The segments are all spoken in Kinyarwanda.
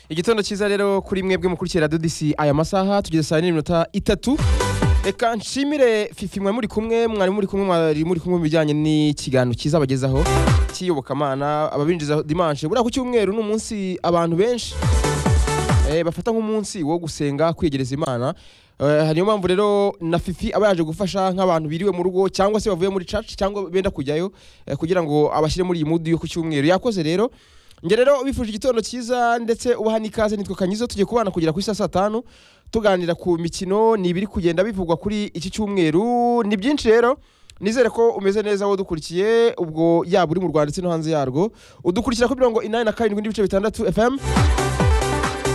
igitondo cyiza rero kuri mwebwe mukurikira dodisi aya masaha tugeze saa yine n'iminota itatu reka nshimire fifi mwe muri kumwe mwari muri kumwe mwari muri kumwe mu bijyanye n'ikiganiro cyiza bagezaho cy'iyobokamana ababinjiza dimanche buriya ku cyumweru ni umunsi abantu benshi eh, bafata nk'umunsi wo gusenga kwegereza imana Eh, hariyo mpamvu rero na fifi aba yaje gufasha nk'abantu biriwe mu rugo cyangwa se bavuye muri church cyangwa benda kujyayo eh, kugira ngo abashyire muri iyi mood yo ku cyumweru yakoze rero njye rero bifuje igitondo cyiza ndetse ubaha n'ikaze nitwa kanyizo tugiye kubana kugera kuri saa saa tanu tuganira ku mikino ni ibiri kugenda bivugwa kuri iki cyumweru ni byinshi rero nizere ko umeze neza wowe udukurikiye ubwo yaba uri mu rwanda ndetse no hanze yarwo udukurikira kuri mirongo inani na karindwi n'ibice bitandatu fm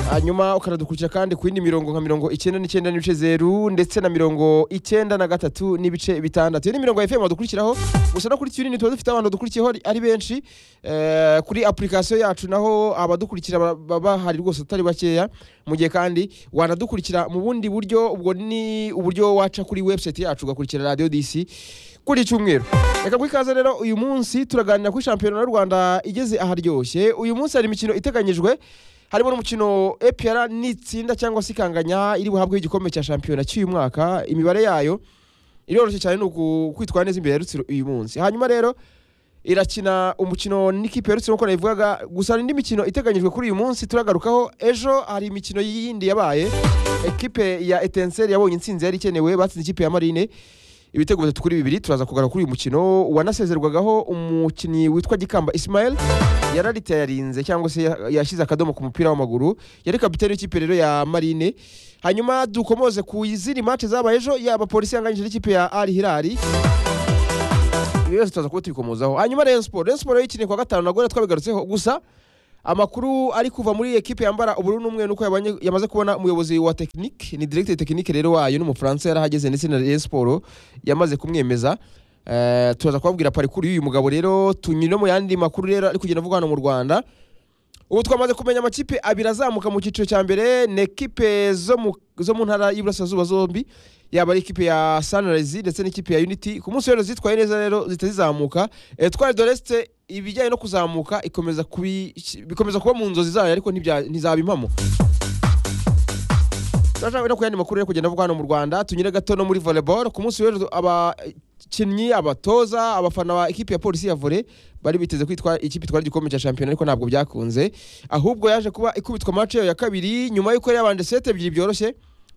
hanyuma ukanadukurikira kandi ku yindi mirongo nka mirongo icyenda n'icyenda n'ibice zeru ndetse na mirongo icyenda na gatatu n'ibice bitandatu iyo ni mirongo ya fm wadukurikiraho gusa no kuri tunini tuba dufite abantu dukurikiyeho ari- ari benshi Eh, kuri application yacu naho abadukurikira ba- baba bahari rwose atari bakeya mu gihe kandi wanadukurikira mu bundi buryo ubwo ni uburyo waca kuri website yacu ugakurikira radio dc kuri iki cyumweru reka guha ikaze rero uyu munsi turaganira kuri shampiyona y'u rwanda igeze aharyoshye uyu munsi hari imikino iteganyijwe harimo n'umukino EPR n'itsinda cyangwa se ikanganya iri buhabweho igikombe cya shampiyona cy'uyu mwaka imibare yayo iroroshye cyane ni uku- kwitwara neza imbere ya rutsiro uyu munsi hanyuma rero irakina umukino n'ikipe ya rutsiro nk'uko nabivugaga gusa hari indi mikino iteganyijwe kuri uyu munsi turagarukaho ejo hari imikino yindi yabaye ekipe ya etenseri yabonye intsinzi yari ikenewe batsinze ikipe ya marine ibitego bitatu kuri bibiri turaza kugaruka kuri uyu mukino wanasezerwagaho umukinnyi witwa gikamba ismael yarariteye yarinze cyangwa se ya- yashyize akadomo ku mupira w'amaguru yari kapitani w'ikipe rero ya marine hanyuma dukomoze ku izindi match zabaye ejo yaba polisi yanganyije n'ikipe ya ari hirari ibi byose turaza kuba tuyikomozaho hanyuma Rayon Sport Rayon Sport yikiniye ku wa gatanu nabwo rero twabigarutseho gusa amakuru ari kuva muri iyi ekipe yambara ubururu n'umweru nuko yabanye- yamaze kubona umuyobozi wa tekinike ni directeur tekinike rero wayo n'umufaransa yarahageze ndetse na Rayon Sport yamaze kumwemeza Eh, turaza kubabwira parikuru y'uyu mugabo rero tunyure mu yandi makuru rero ari kugenda avugwa hano mu Rwanda ubu twamaze kumenya amakipe abiri azamuka mu cyiciro cya mbere ni ekipe zo mu- zo mu ntara y'iburasirazuba zombi yaba ari ikipe ya sunrise ndetse n'ikipe ya unity ku munsi w'ejo zitwaye neza rero zihita zizamuka etwari doreste ibijyanye no kuzamuka ikomeza kubi- bikomeza kuba mu nzozi zayo ariko ntibya- ntizaba impamo turashaka no ku yandi makuru yo kugenda avugwa hano mu rwanda tunyure gato no muri volleyball ku munsi w'ejo abakinnyi abatoza abafana ba ekipi ya polisi ya volley bari biteze kwitwa ikipe itwara igikombe cya shampiyona ariko ntabwo byakunze ahubwo yaje kuba ikubitwa match yayo ya kabiri nyuma y'uko yari yabanje seti ebyiri byoroshye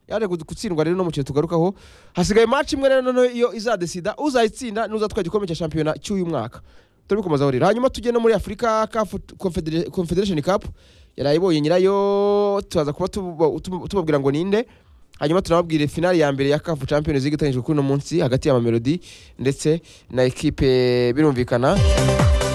yaje gu- gutsindwa rero n'umukino tugarukaho hasigaye match imwe rero noneho iyo izadesida uzayitsinda n'uzatwara igikombe cya shampiyona cy'uyu mwaka turabikomazaho rero hanyuma tujye no muri afurika Cup Confedera- confederation cup yarayibonye nyirayo turaza kuba tuba- tuba- tubabwira ngo ninde hanyuma tunababwire finali ya mbere ya CAF Champions League itangijwe kuri uno munsi hagati ya Mamelodi ndetse na ekipe birumvikana